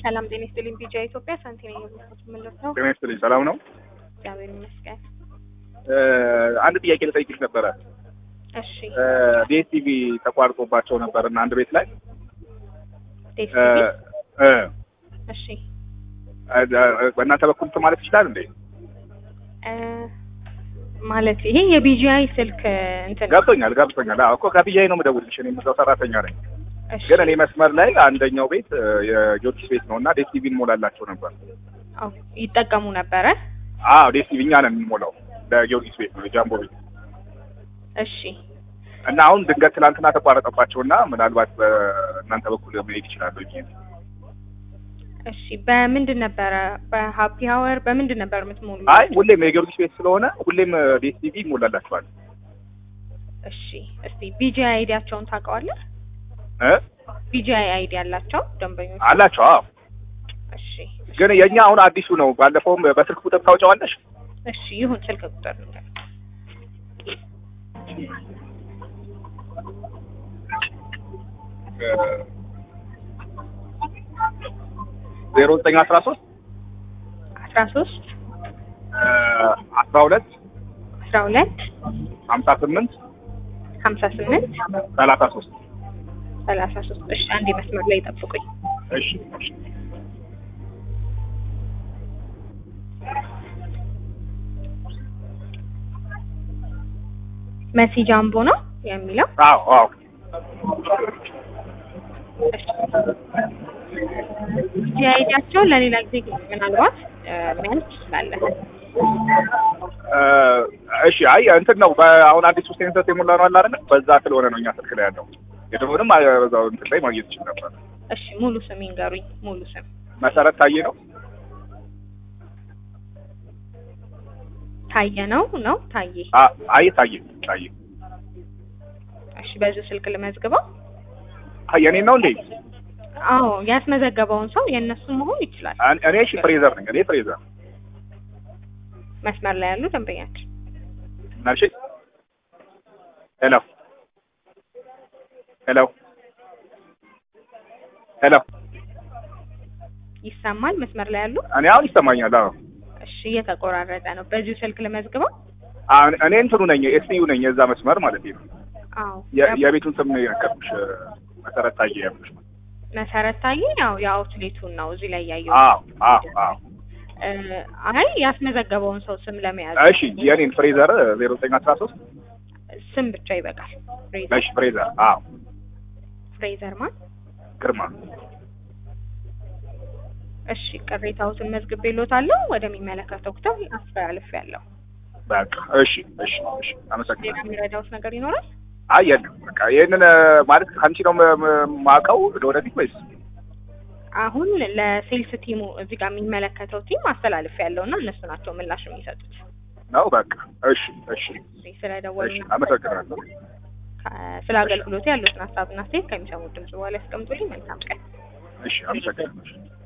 ሰላም ጤና ይስጥልኝ። ቢጃ ኢትዮጵያ ሳንቲ ነኝ የምልኩት ምልት ነው። ጤና ይስጥልኝ። ሰላም ነው? እግዚአብሔር ይመስገን። አንድ ጥያቄ ልጠይቅሽ ነበረ። እሺ ዲኤስቲቪ ተቋርጦባቸው ነበር እና አንድ ቤት ላይ ዴስቲቪ እ እሺ በእናንተ በኩል እንትን ማለት ይችላል እንዴ? እ ማለት ይሄ የቢጂአይ ስልክ እንትን ነው። ገብቶኛል ገብቶኛል። አዎ እኮ ከቢጃይ ነው የምደውልልሽ። እኔ እዛው ሰራተኛ ነኝ። እሺ ግን እኔ መስመር ላይ አንደኛው ቤት እ የጊዮርጊስ ቤት ነው እና ዴስቲቪ እንሞላላቸው ነበር። አዎ ይጠቀሙ ነበረ። አዎ ዴስቲቪ እኛ ነን የምንሞላው ለጊዮርጊስ ቤት ነው የጃምቦ ቤት እሺ እና አሁን ድንገት ትናንትና ተቋረጠባቸው እና ምናልባት በእናንተ በኩል መሄድ ይችላሉ ብዬ ነው። እሺ በምንድን ነበረ? በሀፒ ሀወር በምንድን ነበር የምትሞሉ? አይ ሁሌም የጊዮርጊስ ቤት ስለሆነ ሁሌም ዴስቲቪ ይሞላላቸዋል እሺ እስቲ ቢጂአይ አይዲያቸውን ታውቀዋለህ? እ ቢጂአይ አይዲ ያላቸው ደንበኞች አላቸው። አዎ እሺ ግን የእኛ አሁን አዲሱ ነው። ባለፈውም በስልክ ቁጥር ታውጫዋለሽ? እሺ ይሁን ስልክ ቁጥር ንገር። ዜሮ ዘጠኝ አስራ ሶስት አስራ ሶስት አስራ ሁለት አስራ ሁለት ሀምሳ ስምንት ሀምሳ ስምንት ሰላሳ ሶስት ሰላሳ ሶስት እሺ አንዴ መስመር ላይ ጠብቁኝ። እሺ እሺ መሲ ጃምቦ ነው የሚለው። አዎ አዎ የአይዲያቸውን ለሌላ ጊዜ ምናልባት እ መያዝ ትችላለህ። እ እሺ አይ እንትን ነው አሁን አዲሱ ሴንሰስ የሞላ ነው አለ አይደል? በዛ ስለሆነ ነው እኛ ስልክ ላይ ያለው። የድሮውንም አ- በዛው እንትን ላይ ማግኘት ይችል ነበር። እሺ ሙሉ ስም ይንገሩኝ። ሙሉ ስም መሰረት ታዬ ነው። ታየ ነው ነው ታየ። አ- አይ ታዬ ታዬ እሺ በዚሁ ስልክ ልመዝግበው። አይ የኔ ነው እንዴ? አዎ ያስመዘገበውን ሰው የእነሱን መሆን ይችላል። እኔ- እኔ እሺ ፍሬዘር ነኝ። እኔ ፍሬዘር መስመር ላይ ያሉ ደንበኛችን ናልሽ ሄሎ ሄሎ ሄሎ ይሰማል። መስመር ላይ ያሉ እኔ አሁን ይሰማኛል። አዎ እሺ እየተቆራረጠ ነው። በዚሁ ስልክ ልመዝግበው። አሁን እኔ እንትኑ ነኝ ኤስዩ ነኝ የዛ መስመር ማለት ነው። አዎ የ- የቤቱን ስም ነው የነገርኩሽ። መሰረት ታዬ ያልኩሽ። መሰረት ታየ ያው የአውትሌቱን ነው እዚህ ላይ ያየው። አዎ አዎ አዎ እ አይ ያስመዘገበውን ሰው ስም ለመያዝ እሺ የኔን ፍሬዘር ዜሮ ዘጠኝ አስራ ሶስት ስም ብቻ ይበቃል። ፍሬዘር እሺ ፍሬዘር አዎ ፍሬዘር ማን? ግርማ እሺ ቅሬታዎትን መዝግቤልዎታለሁ። ወደሚመለከተው ክፍል አስተላልፌያለሁ። በቃ እሺ እሺ እሺ ሌላ አመሰግናለሁ። የሚረዳውት ነገር ይኖራል? አይ የለም በቃ ይህንን ማለት ከአንቺ ነው ም- ም- ማውቀው ለወደፊት ወይስ አሁን ለሴልስ ቲሙ እዚህ ጋር የሚመለከተው ቲም አስተላልፌያለሁ እና እነሱ ናቸው ምላሽ የሚሰጡት። ነው? በቃ እሺ እሺ ስለደወሉ እሺ አመሰግናለሁ። ስለ አገልግሎቱ ያሉትን ሀሳብና አስተያየት ከሚሰሙት ድምጽ በኋላ ያስቀምጡልኝ። መልካም ቀን። እሺ አመሰግናለሁ።